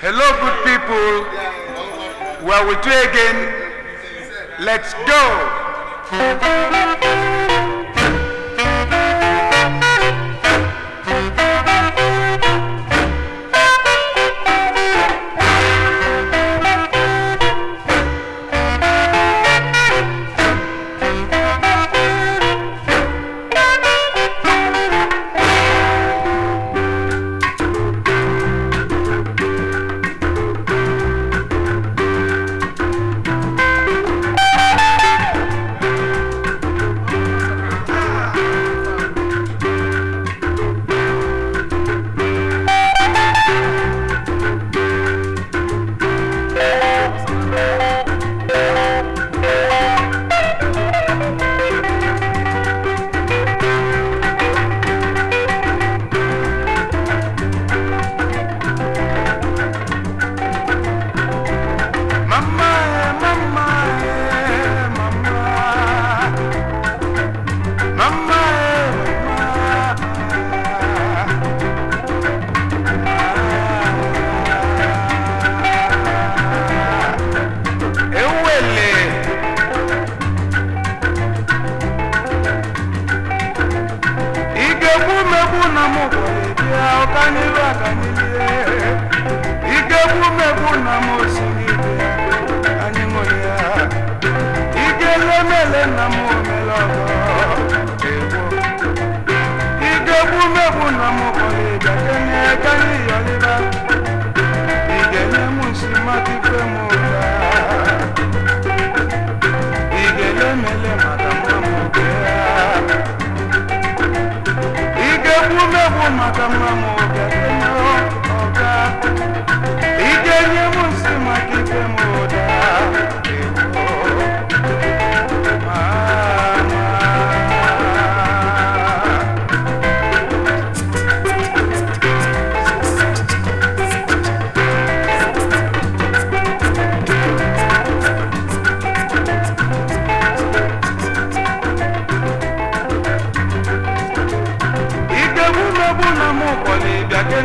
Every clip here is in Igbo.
Hello, good people. We're with you again. Let's go. Mama, eh, mama, eh, mama. Mama, eh, mama. Ewele. Igegbu megbu na mụ gwara bịa ọkaniru akanilie. Igegbu megbu na mụ osiri bịa anyị ṅụrụ ya. Igelemele na mụ mere ọgọ egbo. Igegbu megbu na mụ gwara bịa kenye kanyị yọrịba. Igenye mụ nsi maka ife mụ ụda. Igelemele maka mma mụ bịa. Igegbu megbu maka mma m ọga ọga Ige nye m nsị maka ife m ụda Ewo, mama. Igegbu megbu na mụ kpọrọ ịbịa ke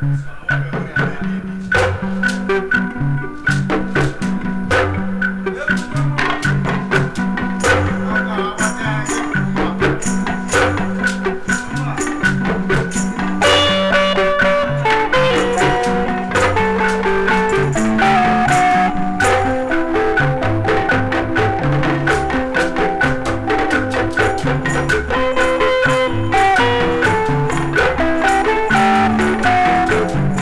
Thank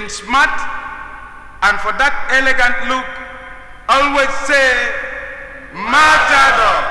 in smart and for that elegant look, always say, Matador.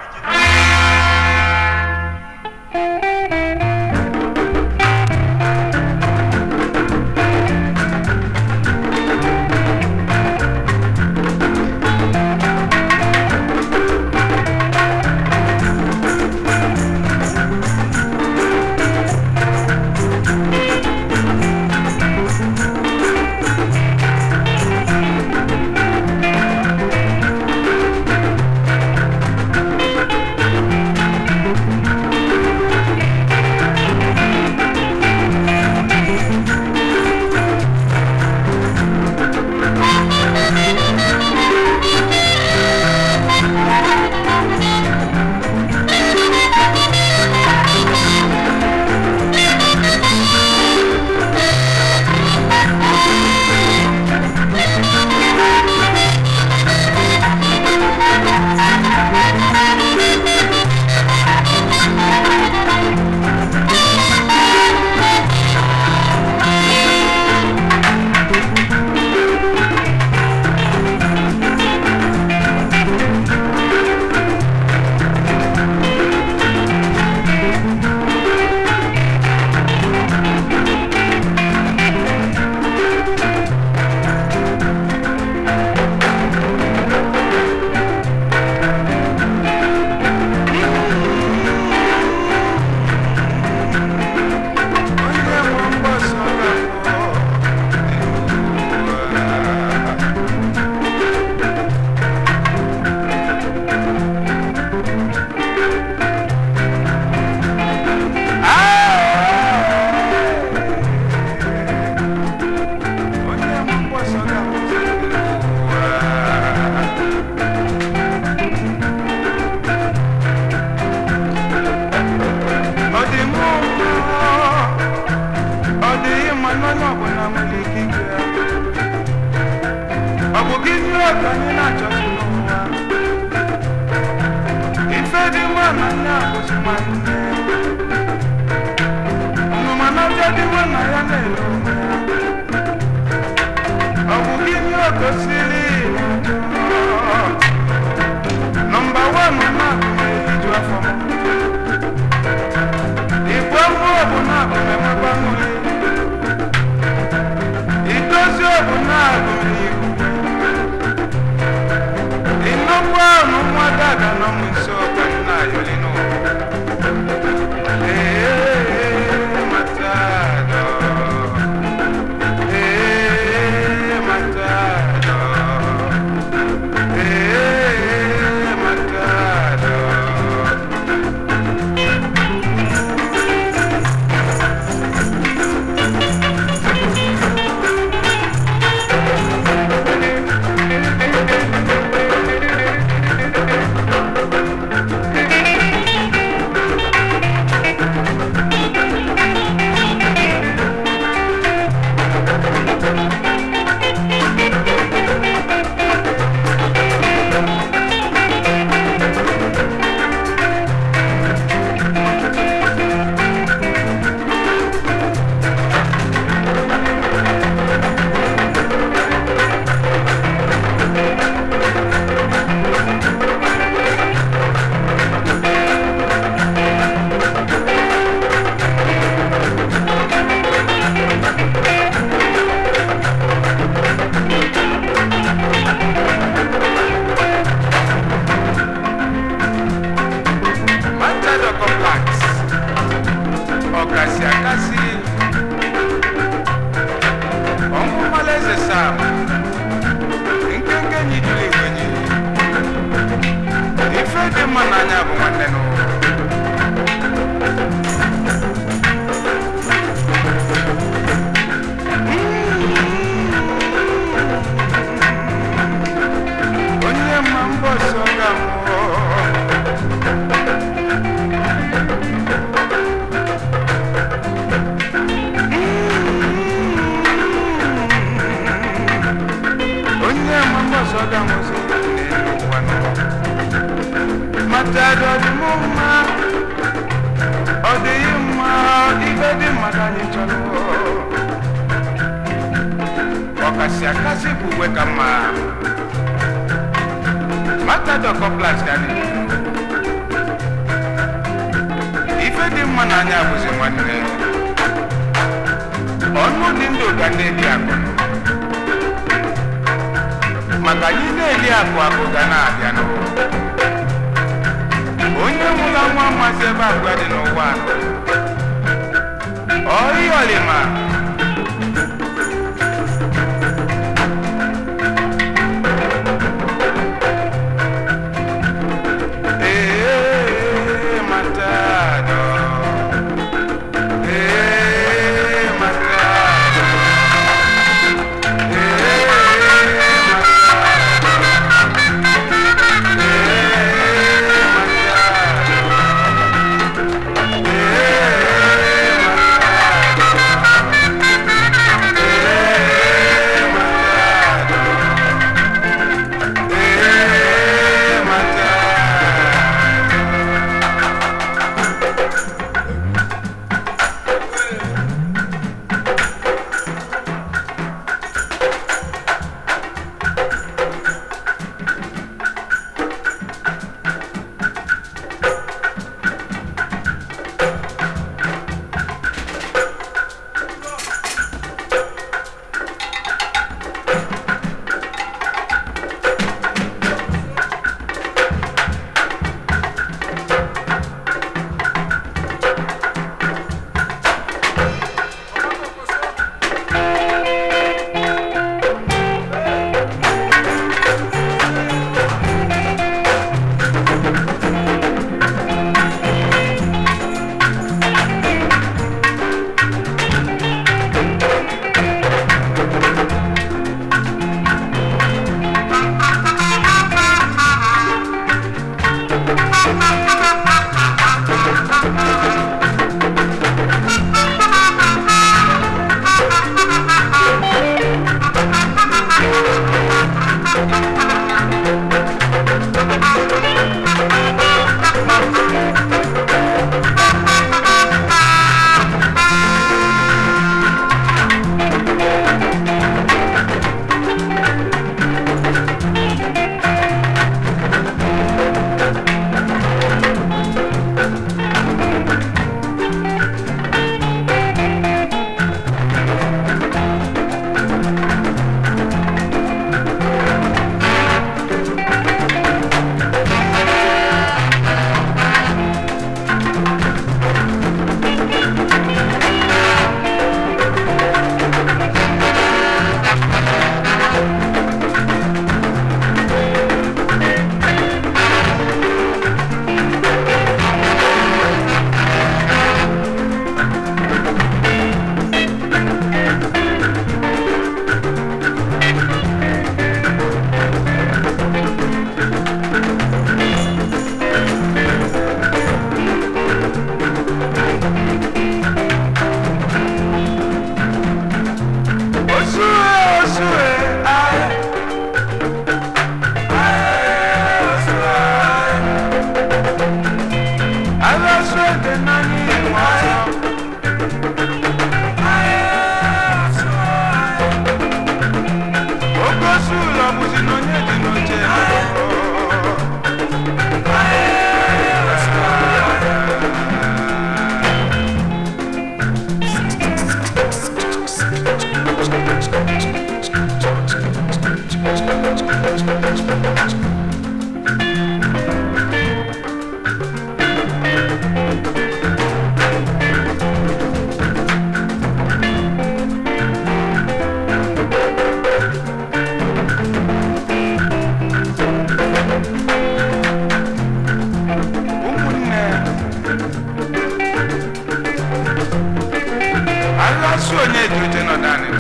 Onye nwe mgbasa ga-abụ Onye nwe mgbasa ga-abụ Ọ dị mụ ọ dịghị mma n'onye ọbụla nwere ike ike ya ọ bụ gị ihe ka anyị na-achọsi n'ụwa ife dị mma na nne abụzikwa nne ọnụma na ọbịa dị mma na ya na-ele onwe ya ọ bụ gị ihe gosiri nọmba wan na-agụme iju afọ m Igwe mmụọ bụ na-abụ emekwa nwere idozi ọbụ na-abụ n'ihu ịnọkwa ọnụ nwa daga nọ m nso ka m na-ayọli n'ụwa Ee, matado. Ee, matado. Ee, matado. Matado complex ọkasị akasị ọnwụ malaeze sam nkenke nyidiri igwenyi ife dị mma n'anya bụ nwanne n'ụwa onye ma mbọ sọ ga-amụọ onye ma mbọsọ ga-anwụsị n'elu ụwa nọ matadọ dị mụ ka mma matadọ kọplas ka anyị ife dị mma n'anya bụzi nwanne ọnụ dị ndụ ga na-eli akụ maka anyị na-eli akụ akụ ga na-abịa n'ụwa onye nwụla nwa mmasị ebe abụọ dị n'ụwa ọyọlima ee matado ee matado ee Osue, osue, aye. Aye, osue, aye. Ala osue dị n'anyị nwayọ. Aye, osue, aye. Oke osu ụlọ bụzi na onye dị n'oche n'ụlọ. Aye, osue, aye. ụmụnne aghasụ onye dị uche nọ naanị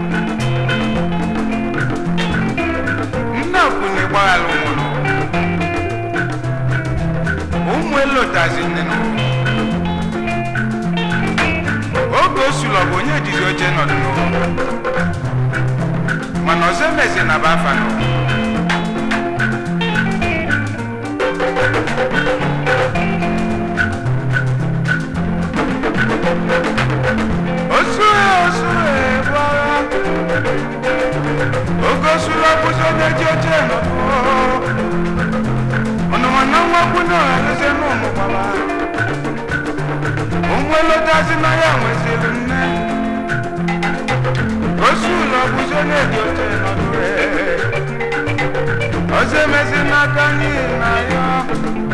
nne kwune gbaghala ụmụnụ ụmụ elotazi nne nụ oge o sulu ọ bụ onye jizi oche nọdụ n'ụlọ mana ọzọ emezi na bụ afa nọ osue osue gbara oge osulu si na ya nweziri nne osu ụlọ bụzi onye dị oche nọdụ ọzọ emezi n'aka n'ihi na ya